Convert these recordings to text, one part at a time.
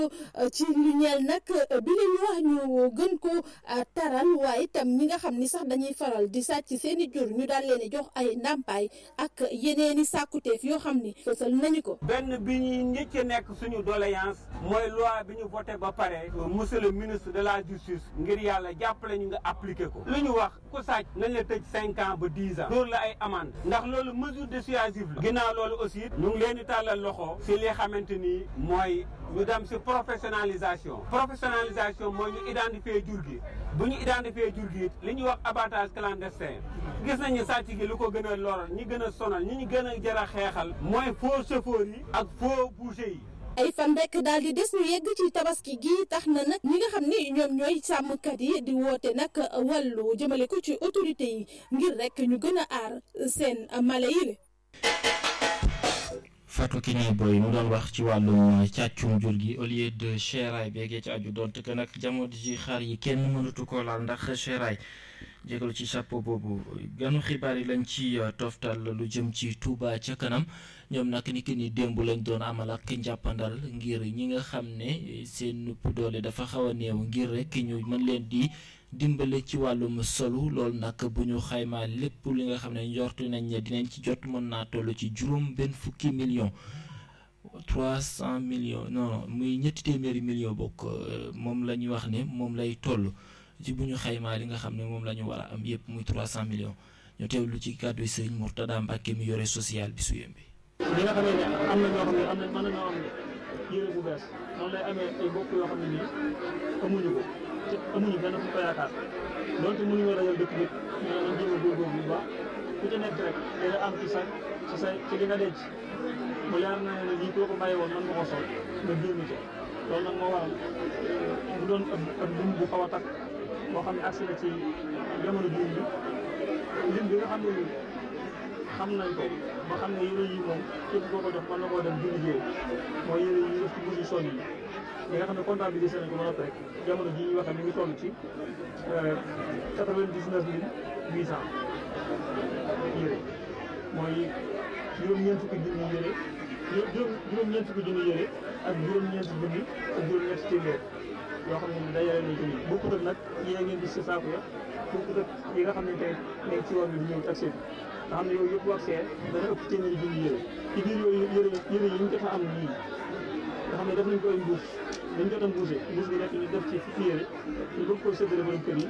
ci lu ñeel nag bi la ñu wax ñu gën ko taral waaye itam ñi nga xam ni sax dañuy faral di sàcc seeni jur ñu daal leen di jox ay ndàmpaay ak yeneeni sàkkuteef yoo xam ni fësal nañu ko. benn bi ñuy njëkk nekk suñu doléance mooy loi bi ñu voté ba pare monsieur le ministre de la justice ngir yàlla jàppale ñu nga appliqué ko lu ñu wax ku sàcc nañ la tëj cinq ans ba dix ans dóor la ay amende ndax loolu mesure dissuasive la ginnaaw loolu aussi ñu ngi leen di tàllal loxo si li xamante ni mooy ñu dem si professionnalisation professionnalisation mooy ñu identifier jur gi bu ñu identifier jur gi li ñuy wax abattage clandestin gis nañu sàcc gi lu ko gën a lor ñi gën a sonal ñi ñu gën a jar a xeexal mooy faux chauffeur yi ak faux boucher yi ay fan rek daal di des ñu yegg ci tabaski gi tax na nag ñi nga xam ni ñoom ñooy sàmmkat yi di woote nag wàllu jëmale ko ci autorité yi ngir rek ñu gën a aar seen mala yi Fatou Kiné Boy mu doon wax ci wàllum càccum jur gi au lieu de chéraay beegee ci aju doon te que nag jamono ji xar yi kenn mënatu ko laal ndax chéraay jégalu ci chapeau boobu ganu xibaar yi lañ ci toftal lu jëm ci Touba ca kanam ñoom nag ni ki ni démb lañ doon amal ak njàppandal ngir ñi nga xam ne seen doole dafa xaw a néew ngir rek ñu mën leen di dimbale ci wàllum solu loolu nag bu ñu xaymaa lépp li nga xam ne njortu nañ ne dinañ ci jot mën naa toll ci juróom benn fukki millions trois cent millions non muy ñetti téeméeri millions bokk moom la ñuy wax ne moom lay toll ci bu ñu xaymaa li nga xam ne moom la ñu war a am yëpp muy trois cent millions ñu teewlu ci kàddu sëriñ Mourtada Mbacke mi yore social bi su yembe. li nga xamee ne am na ñoo xam ne am na mën nañoo am yére bu bees noonu lay amee ay bokk yoo xam ne nii amuñu ko te amuñu benn fu ko yaakaar donte mënuñoo dajal dëkk bi ñu ne nañ jéem a góorgóorlu bu baax ku ci nekk rek dina am ci sa ci sa ci li nga denc mu leer na ne lii koo ko bàyyi woon mën nga ko sol nga génn ci loolu nag moo waral bu doon ab ab lim bu xaw a takk boo xam ne agsi na ci jamono jiw bi lim bi nga xam ne nii xam nañ ko ba xam ne yére yi moom képp koo ko jox mën na koo dem di liggéey mooy yére yi def ci bousi son yi li nga xam ne comptabilisé nañ ko ba noppi rek jamono ji ñuy waxee mi ngi toll ci quatre-vingt-dix-neuf mille huit cent yére mooy juróom-ñeent fukki junni yére juróom-ñeent fukki junni yére ak juróom-ñeent junni ak juróom-ñeent téeméer yoo xam ne dajale nañ ko nii bokkut ak nag yee ngeen gis ci saako ya bokkut ak yi nga xam ne tey nekk ci yoon bi di ñëw taxi bi nga xam ne yooyu yëpp wax see dana ëpp téeméeri junni yére ci biir yooyu yére yére yi ñu jot a am nii nga xam ne def nañ ko ay mbuus dañ jot a mbuuse mbuus bi nekk ñu def ci fukki yére ñu bëgg koo séddale borom kër yi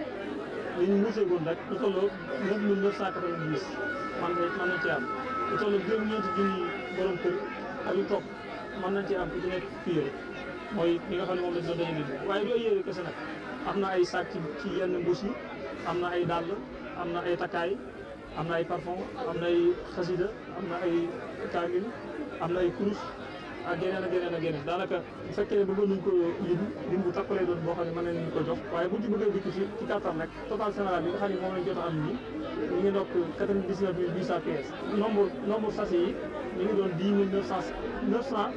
li ñu mbuusee goon rek lu tolloo neuf mille neuf cent quatre-vingt-dix man na mën nañ ci am lu tolloo juróom-ñeenti junni borom kër ak lu topp mën nañ ci am ku ci nekk fukki yére mooy li nga xam ne moom lañ doon dajale waaye du ay yére kese nag am na ay sac ci yenn mbuus yi am na ay dàll am na ay takkaay am na ay parfum am na ay xasida am na ay kaamil am na ay kurus ak yeneen ak yeneen ak yeneen daanaka bu fekkee bëggoon nañ ko lim lim bu takkalee doon boo xam ne mën nañ ko jox waaye buñ ci bëggee dikk ci ci kattan rek total général bi nga xam ne moom lañ jot a am nii ñu ngi dokk quatre-vingt-dix-neuf mille huit cent pièces nombre nombre sachet yi ñu ngi doon dix mille neuf cent neuf cent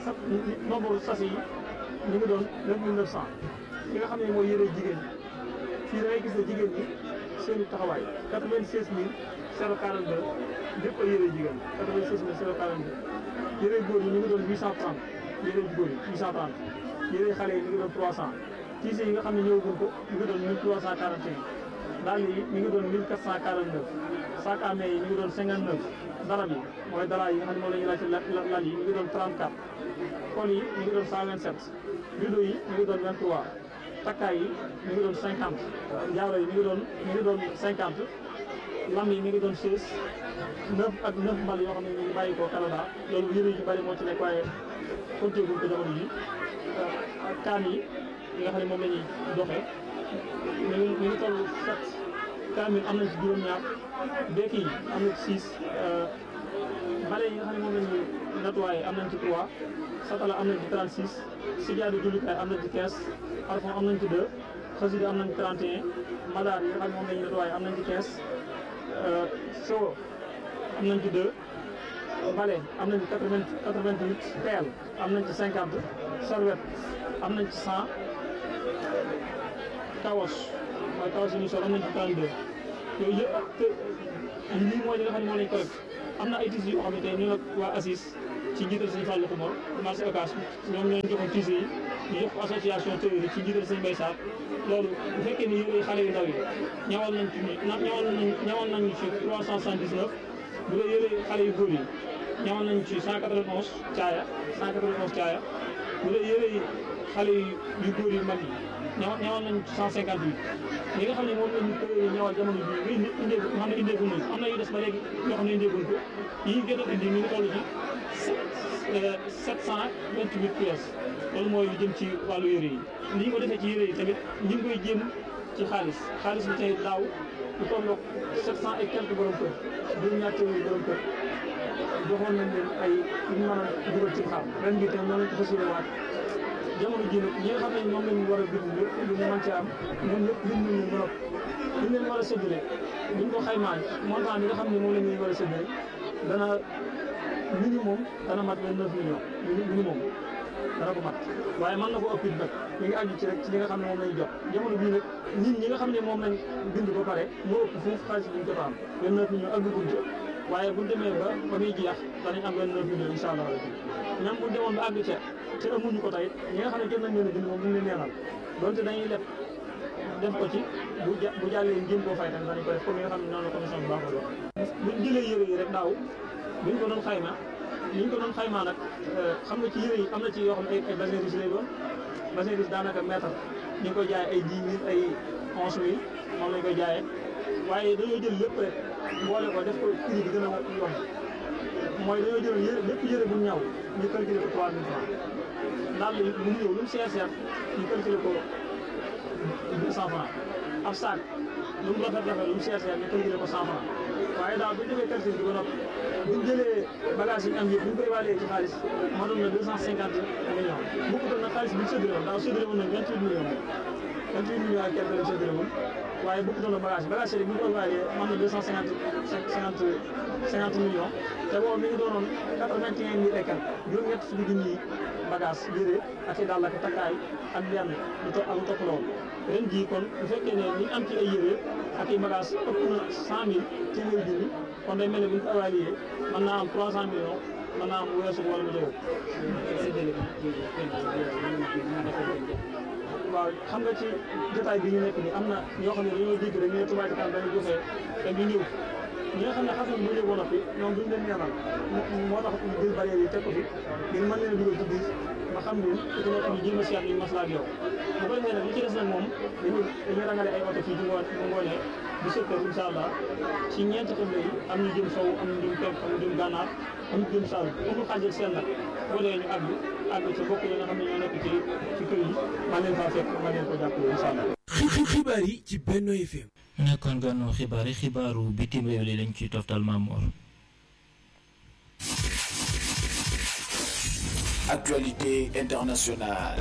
nombre sachet yi ñu ngi doon neuf mille neuf cent li nga xam ne mooy yëre jigéen ñi fii da ngay gis ne jigéen ñi seeni taxawaay quatre-vingt-seize mille zéro quarante-deux lépp ay yëre jigéen quatre-vingt-seize mille zéro quarante-deux yëre góor yi ñu ngi doon huit cent trente yëre góor yi huit cent trente yëre xale yi ñu ngi doon trois cent tiise yi nga xam ne ñëwaguñ ko ñu ngi doon mille trois cent quarante et un dàll yi ñu ngi doon mille quatre cent quarante-neuf sac à main yi ñu ngi doon cinquante-neuf darab yi mooy dara yi nga xam ne moom la ñu laaj ci lal yi ñu ngi doon trente-quatre kol yi ñu ngi doon cent vingt-sept rideau yi ñu ngi doon vingt-trois takkaay yi ñu ngi doon cinquante jaaro yi ñu ngi doon ñu ngi doon cinquante lam yi mi ngi doon seize neuf ak neuf mbal yoo xam ne ñu ngi bàyyi ko Canada loolu yëre yu bari moo ci nekk waaye compté guñ ko jamono yi ak kaan yi yi nga xam ne moom la ñuy doxee ñu ngi ñu ngi toll sept kaan yi am nañ ci juróom-ñaar bekk yi am na ci six bale yi nga xam ne moom la ñuy nettoyé am nañ ci trois satala am nañ ci trente six sijaadu jullikaay am nañ ci quinze parfum am nañ ci deux xasida am nañ ci trente et un madaar yi nga xam ne moom la ñuy nettoyé am nañ ci quinze so am nañ ci deux balai am nañ ci quatre vingt quatre vingt huit pelle am nañ ci cinquante serviette am nañ ci cent kawas mooy kawas yi ñu sol am nañ ci trente deux yooyu yëpp te lii mooy li nga xam ne moo lañ collecte am na ay tissus yoo xam ne tey ñu nag waa ACIS ci njiital sëñ Fallou Xumar marché Ocass ñoom ñoo joxoon tissus yi ñu jox ko association tailleur yi ci njiital sëñ Mbaye Sarr loolu bu fekkee ni yére xale yu ndaw yi ñawal nañ ci ñawal nañ ñawal nañ ci 379 bu dee yére xale yu góor yi ñawal nañ ci 191 caaya 191 caaya bu dee yére yi xale yu góor yu mag yi ñawal ñawal nañ ci 158 li nga xam ne moom lañu tailleur yi ñawal jamono bii nga indee nga xam ne indeegul nañ am na yu des ba léegi yoo xam ne indeegul ko yi gën a indi ñu ngi toll ci 728 pièces loolu mooy lu jëm ci wàllu yére yi ni ñu ko defee ci yére yi tamit ñu ngi koy jéem ci xaalis xaalis bi tey daaw lu tolloog 700 et quelques borom kër juróom ñaar téeméeri borom kër joxoon nañ leen ay yu ñu mën a dugal ci xam ren bi tam noonu lañ ko fas yéene waat jamono ji nag ñi nga xam ne ñoom lañ war a bind lépp lu mu mën ci am ñoom ñëpp bind nañ leen ba noppi li leen war a séddale buñ ko xaymaa montant bi nga xam ne moom la ñuy war a séddale dana minimum dana mat vingt neuf millions minimum dana ko mat waaye mën na ko ëpp it nag mi ngi aju ci rek ci li nga xam ne moom lañ jot jamono bii nag nit ñi nga xam ne moom lañ bind ba pare moo ëpp foofu xaalis bi ñu jot a am vingt neuf millions ak dugub waaye bu demee ba ba muy jeex danañ am vingt neuf millions incha allah rabbi même bu demoon ba àgg ca te amuñu ko tey ñi nga xam ne jot nañ leen a bind moom ñu ngi leen neenal donte dañuy leb def ko ci bu ja bu jàllee jéem koo fay tamit danañ ko def comme nga xam ne noonu la commission bi baaxoo wax buñ jëlee yére yi rek daaw buñ ko doon xayma ni ñu ko doon xaymaa nag xam nga ci yére yi am na ci yoo xam ne ay bassin riche lay doon bassin riche daanaka mètre ñu ngi koy jaayee ay dix mille ay onze mille moom lañ koy jaayee waaye dañoo jël lépp rek boole ko def ko prix bi gën a yomb mooy dañoo jël yére lépp yére bu ñaw ñu calculer ko trois mille francs daal lu mu ñëw lu mu seer seer ñu calculer ko deux cent francs ab sac lu mu rafet rafet lu mu seer seer ñu calculer ko cent francs waaye daal bu ñu defee calcul bi ba noppi bu ñu jëlee bagage yi ñu am yëpp bu ñu ko évalué ci xaalis mënoon na deux cent cinquante millions bu ko doon nag xaalis bi ñu séddale woon daaw séddale woon nañ vingt huit millions vingt huit millions ak quelque lañ séddale woon waaye bu ko doon bagage bagage yi bu ñu ko évalué mën na deux cent cinquante cinquante cinquante millions te boobu mi ngi doonoon quatre vingt et un mille et quelque juróom-ñett fukki junni bagage yére ak i dàll ak takkaay ak benn lu to ak lu topp loolu ren jii kon bu fekkee ne li am ci ay yére ak i bagage ëpp na cent mille téeméeri junni kon day mel ne bu ñu ko évalué mën naa am trois cent millions mën naa am weesu wala mu jóge waaw xam nga ci jotaay bi ñu nekk nii am na ñoo xam ne dañoo dégg rek ñu ne Touba Ca Kanam dañu joxe te ñu ñëw ñi nga xam ne xas nañ bu ñëw ba noppi ñoom duñ leen ñaanal moo tax ñu jël barrière yi teg ko fi ngir mën leen a dugal ci biir ba xam leen ku ci nekk ñu jéem a seet ñu maslaa ak yow bu ko defee nag li ci des nag moom dañuy dañuy rangale ay oto fii ci ngoon bu ngoonee bu sept heures incha allah ci ñeenti xibla yi am ñu jëm sow am ñu jëm penk am ñu jëm gànnaar am ñu jëm saalum amul xaaj ak seen nag boo dee ñu àgg àgg ci bokk yi nga xam ne ñoo nekk ci ci kër yi man leen faa fekk man leen ko jàppale incha allah xibaar yi ci Benno FM nekkoon ganu xibaar yi xibaaru bitim réew li lañ ciy toftal Mamour actualité internationale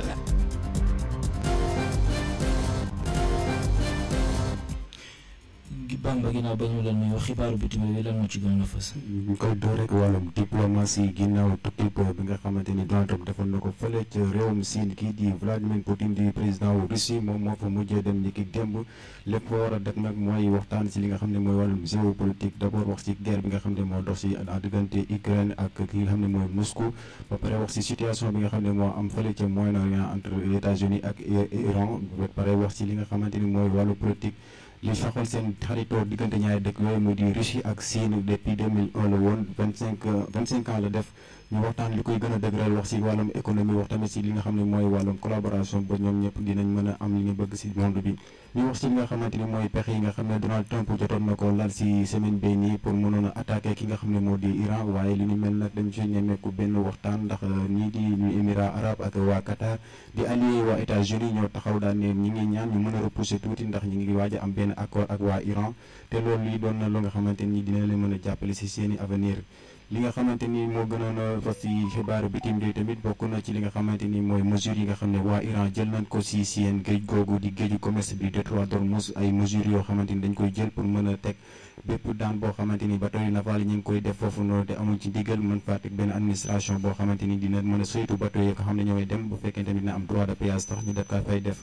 Bamba ginnaaw ba ñu leen nuyoo xibaaru bitim réew yi lan moo ci gën a fës. ñu koy door rek wàllum diplomatie ginnaaw tukki bi nga xamante ni Donald Trump defoon na ko fële ca réewum Siin kii di Vladimir Poutine di président wu Russie moom moo fa mujjee dem ni ki démb lépp war a def nag mooy waxtaan si li nga xam ne mooy wàllum géopolitique d' abord wax si guerre bi nga xam ne moo dox si diggante Ukraine ak ki nga xam ne mooy Moscou ba pare wax si situation bi nga xam ne moo am fële ca Moyen-Orient entre États-Unis ak Iran ba pare wax si li nga xamante ni mooy wàllu politique. li saxal seen xaritoo diggante ñaari dëkk yooyu mu di Russie ak Chine depuis 2001 la woon vingt cinq vingt cinq ans la def ñu waxtaan li koy gën a dëgëral wax si wàllum économie wax tamit si li nga xam ne mooy wàllum collaboration ba ñoom ñëpp dinañ mën a am li ñu bëgg si monde bi ñu wax si li nga xamante ni mooy pexe yi nga xam ne Donald Trump jotoon na ko laal si semaine bii nii pour mënoon a attaqué ki nga xam ne moo di Iran waaye li ñu mel nag dañ si ñemeeku benn waxtaan ndax ñii di ñu émirat arabe ak waa Qatar di allié waa États-Unis ñoo taxaw daan ne ñi ngi ñaan ñu mën a repousser tuuti ndax ñi ngi waaj a am benn accord ak waa Iran te loolu lii doon na lu nga xamante ni dina leen mën a jàppale si seeni avenir li nga xamante ni moo gënoon a fas ci xibaaru bitim réew tamit bokk na ci li nga xamante ni mooy mesures yi nga xam ne waa Iran jël nañ ko si seen géej googu di géeju commerce bi détroit d'Ormuz ay mesures yoo xamante ni dañ koy jël pour mën a teg bépp daan boo xamante ni bateau yi naval yi ñu ngi koy def foofu noonu te amuñ ci ndigal mën faa teg benn administration boo xamante ni dina mën a saytu bateau yi nga xam ne ñooy dem bu fekkente ni dina am droit de péage tax ñu def kaa fay def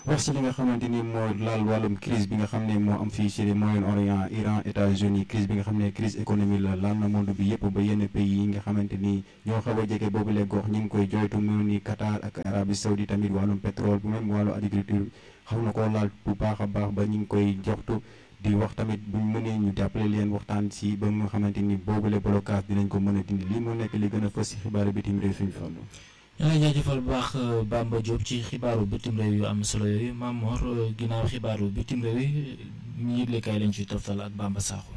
wax si li nga xamante ni moo laal wàllum crise bi nga xam ne moo am fii ci Moyen-Orient Iran États-Unis crise bi nga xam ne crise économique la laal na monde bi yëpp ba yenn pays yi nga xamante ni ñoo xaw a jege boobu le gox ñi ngi koy joytu mu ni Qatar ak Arabie Saoudite tamit wàllum pétrole bu même wàllu agriculture xaw na koo laal bu baax a baax ba ñu ngi koy joxtu di wax tamit buñ mënee ñu jàppale leen waxtaan si ba nga xamante ni boobule blocage dinañ ko mën a dindi lii moo nekk li gën a fës si xibaaru bitim réew suñu fàllu ñu ngi jaajëfal bu baax Bamba Diop ci xibaaru bitim réew yu am solo yooyu Mamor ginnaaw xibaaru bitim réew yi ñu yëglekaay lañ ciy toftal ak Bamba Sakho.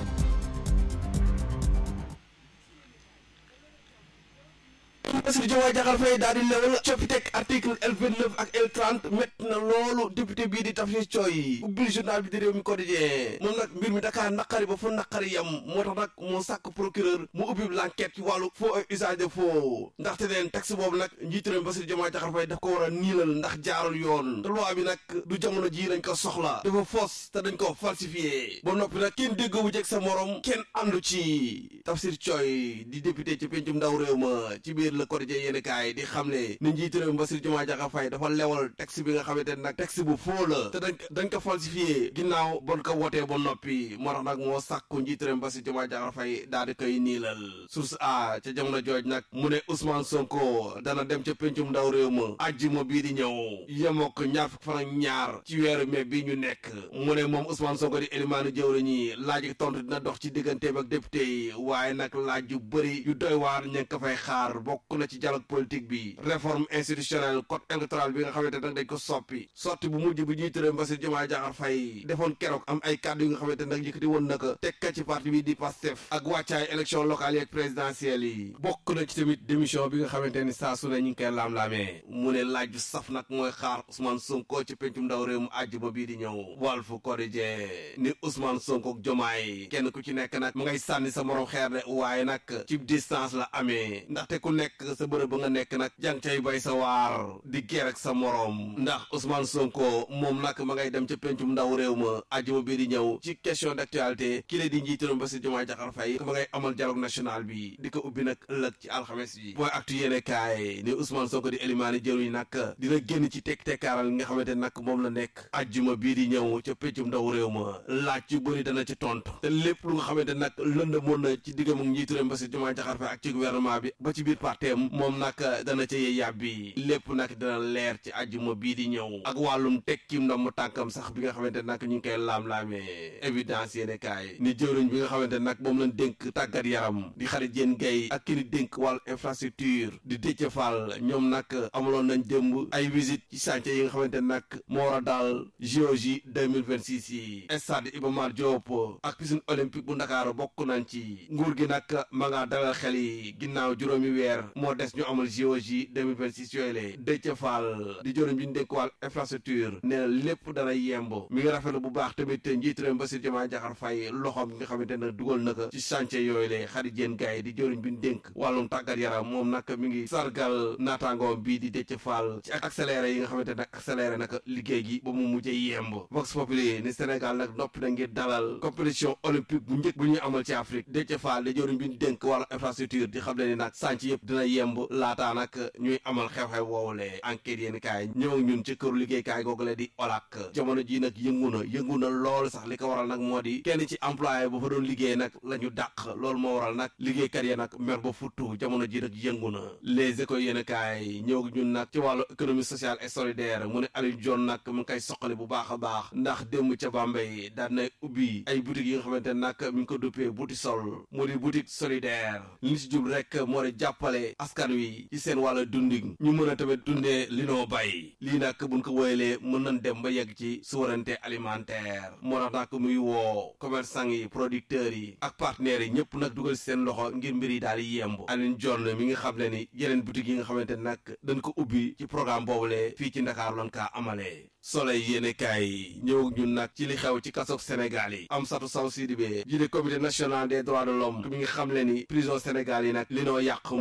Bassirou Diomaye Diakhar Faye daal di lewal coppiteg article L29 ak L30 métti na loolu député bii di Tafsir Thioye ubbil journal bi di réew mi quotidien moom nag mbir mi Dakar naqari ba fu naqari yam moo tax nag moo sàkk procureur mu ubbi l'enquête ci wàllu faux et usage de faux ndaxte leen texte boobu nag njiitu réew mi Bassirou Diomaye Diakhar Faye daf ko war a niilal ndax jaarul yoon te loi bi nag du jamono ji lañ ko soxla dafa fausse te dañ ko falsifié ba noppi nag kenn déggoo bu jeg sa morom kenn àndu ci Tafsir Thioye di député ci pencum ndaw réew ma ci biir le quotidien yéen kaay di xam ne ni njiitu réew mi Bassirou Diomaye Diakhar Faye dafa lewal texte bi nga xamante ne nag texte bu faux la te dañ dañ ko falsifié ginnaaw bon ko wotee ba noppi moo tax nag moo sàkku njiitu réew mi Bassirou Diomaye Diakhar Faye daal di koy niilal source a ca jamono jooj nag mu ne Ousmane Sonko dana dem ca pencum ndaw réew ma àjjuma bii di ñëw yemook ñaar fukk fan ak ñaar ci weeru mai bi ñu nekk mu ne moom Ousmane Sonko di élimaanu jëwri ñi laaj tontu dina dox ci digganteem ak député yi waaye nag laaj yu bëri yu doy waar ña ngi ko fay xaar bokk na ci dialogue politique bi réforme institutionnelle code électoral bi nga xamante nag dañ ko soppi sotti bu mujj bi ñuy tëree Bassirou Diomaye Diakhar Faye defoon keroog am ay kàddu yi nga xamante nag yëkkati woon na ko tekka ci parti bi di Pastef ak wàccaay élection locale yi ak présidentielle yi bokk na ci tamit démission bi nga xamante ni saa su ne ñu ngi koy laam-laamee mu ne laaj bu saf nag mooy xaar Ousmane Sonko ci pencum ndaw réew mu àjjuma bii di ñëw Walf Quotidien ni Ousmane Sonko ak Diomaye kenn ku ci nekk nag mu ngay sànni sa morom xeer de waaye nag ci distance la amee ndaxte ku nekk sa bërëb ba nga nekk nag jàng cay bay sa waar di geer ak sa morom ndax Ousmane Sonko moom nag ma ngay dem ca pencum ndaw réew ma àjjuma bii di ñëw ci question d'actualité ki la di njiitaram Bassirou Diomaye Diakhar Faye ma ngay amal dialogue national bi di ko ubbi nag ëllëg ci alxames bi booy actu yéene kaay ni Ousmane Sonko di élimaani jëruñ nag dina génn ci tekk tekkaaral li nga xamante nag moom la nekk àjjuma bii di ñëw ca pencum ndaw réew ma laaj yu bëri dana ci tontu te lépp lu nga xamante nag lëndëmoon na ci diggam ak njiitaram Bassirou Diomaye Diakhar Faye ak ci gouvernement bi ba ci biir parteem moom nag dana ca yee yàbbi lépp nag dina leer ci àjjuma bii di ñëw ak wàllum tekkim ndam tànkam sax bi nga xamante nag ñu ngi koy laam-laamee évidence yéene kaay ni jëwriñ bi nga xamante nag moom lañ dénk tàggat yaram di xarit yéen gay ak ki ni dénk wàllu infrastructure di Déthié Fall ñoom nag amaloon nañ démb ay visite ci chantier yi nga xamante nag moo war a daal JOJ 2026 yi stade Iba Mar Diop ak piscine olympique bu Ndakaaru bokk nañ ci nguur gi nag ma nga dalal xel yi ginnaaw juróomi weer moo des ñu amal JOJ 2026 yooyu la Déthié Fall di jëriñ bi ñu dénk wàll infrastructure nee na lépp dana yemb mi ngi rafetlu bu baax tamit njiit réew Bassirou Diomaye Diakhar Faye loxoom bi nga xamante ne dugal na ko ci chantier yooyu la xarit jéen gars yi di jëriñ bi ñu dénk wàllum tàggat yaram moom nag mi ngi sargal naataangoom bii di Déthié Fall ci accéléré yi nga xamante nag accéléré nag liggéey gi ba mu mujjee yemb Vox Populi ni Sénégal nag noppi na ngir dalal compétition olympique bu njëkk bu ñuy amal ci Afrique Déthié Fall di jëriñ bi ñu dénk wàllu infrastructure di xam le ni nag chantier yëpp dina yemb laataa nag ñuy amal xew-xew woowule enquête yéen kaay ñëw ak ñun ci këru liggéeykaay googule di OLAC jamono ji nag yëngu na yëngu na lool sax li ko waral nag moo di kenn ci employé bu fa doon liggéey nag la ñu dàq loolu moo waral nag liggéeykat yi nag mer ba futtu jamono ji nag yëngu na les écoles yéen kaay ñëw ak ñun nag ci wàllu économie sociale et solidaire mu ne Aliou Dione nag mu ngi koy soqali bu baax a baax ndax démb ca Bambey daan na ubbi ay boutiques yi nga xamante nag mi ngi ko duppee boutique sol mu di boutique solidaire li ñu si jub rek moo di jàppale askan wi ci seen wàllu dundin ñu mën a tamit dundee li noo bay lii nag buñ ko woyalee mën nañ dem ba yegg ci souveraineté alimentaire moo tax nag muy woo commerçant yi producteurs yi ak partenaires yi ñëpp nag dugal seen loxo ngir mbir yi daal di yemb Alioune Dione mi nga xam le ni yeneen boutique yi nga xamante nag dañ ko ubbi ci programme boobule fii ci Ndakaar loon kaa amalee soleil yéene kaay ñëw ñun nag ci li xew ci kasoog Sénégal yi Amsatou Sow Sidibé jiite comité national des droits de l'homme mi nga xam le ni prison Sénégal yi nag li noo yàq moo ëpp li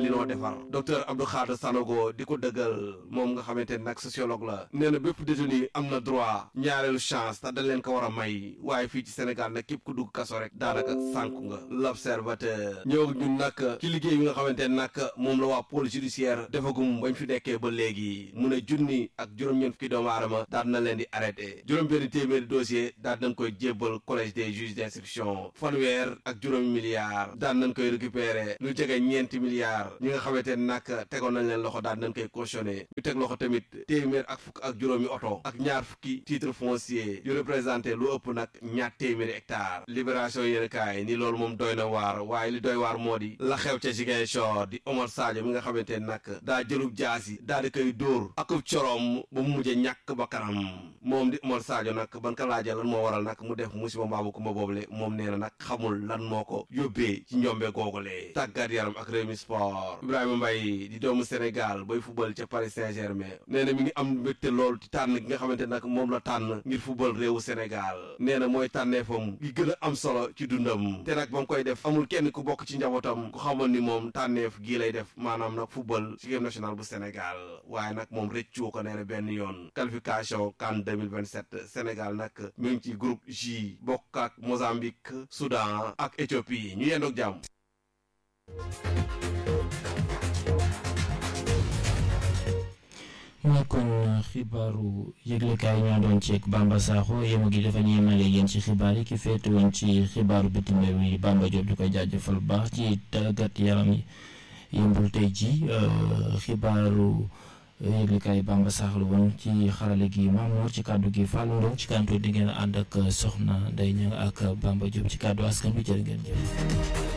dinoo defar docteur Abdou Khadre Sanogo di ko dëggal moom nga xamante ne nag sociologue la nee na bépp détenu am na droit ñaareelu chance te dañ leen ko war a may waaye fii ci Sénégal nag képp ku dugg kaso rek daanaka sànku nga l'observateur ñëw ñun nag ci liggéey bi nga xamante ne nag moom la waa pôle judiciaire defagum bañ fi nekkee ba léegi mu ne junni ak juróom-ñeent fukki doomu aadama daal na leen di arrêté juróom-benn téeméeri dossier daal nañ koy jébbal collège des juges d'instruction fanweer ak juróomi milliards daal nañ koy récupérer lu jege ñeenti milliards ñi nga xamante ne nag tegoon nañ leen loxo daal nañ koy cautionné ñu teg loxo tamit téeméer ak fukk ak juróomi oto ak ñaar fukki titre foncier yu représenté lu ëpp nag ñaar téeméeri hectare libération yéen kaay ni loolu moom doy na waar waaye li doy waar moo di la xew ca Ziguinchor di Omar Sadio mi nga xamante ne nag daa jëlub jaasi daal di koy dóor akub corom ba mu mujjee ñàkk ba kanam moom di Omar Sadio nag ban ka laajee lan moo waral nag mu def musiba mbaabu kumba boobule moom nee na nag xamul lan moo ko yóbbee ci njombe googule tàggat yaram ak Rewmi Sport Ibrahima Mbaye di doomu Sénégal bay fubal ca Paris Saint-Germain nee na mi ngi am mbégte lool ci tànn gi nga xamante nag moom la tànn ngir fubal réewu Sénégal nee na mooy tànneefam gi gën a am solo ci dundam te nag ba mu koy def amul kenn ku bokk ci njabootam ku xamoon ni moom tànneef gii lay def maanaam nag fubal ci équipe nationale bu Sénégal waaye nag moom rëccu ko nee na benn yoon qualification CAN 2027 Sénégal nag mi ngi ci groupe J bokk ak Mozambique Soudan ak Éthiopie ñu yendoog jàmm nekkoon xibaaru yëglekaay ñoo doon ceeg Bamba Sakho yéma gi dafa ñu yemale yéen ci xibaar yi ki féete woon ci xibaaru bitim réew yi Bamba Diop di koy jaajëfal bu baax ci tàggat yaram yi yëmbul tey ji xibaaru yëglekaay Bamba Sakho la woon ci xarale gi Mamour ci kàddu gi Fallou Ndong ci kàddu di ngeen ànd ak soxna Ndeye Niang ak Bamba Diop ci kàddu askan bi jërë ngeen jëf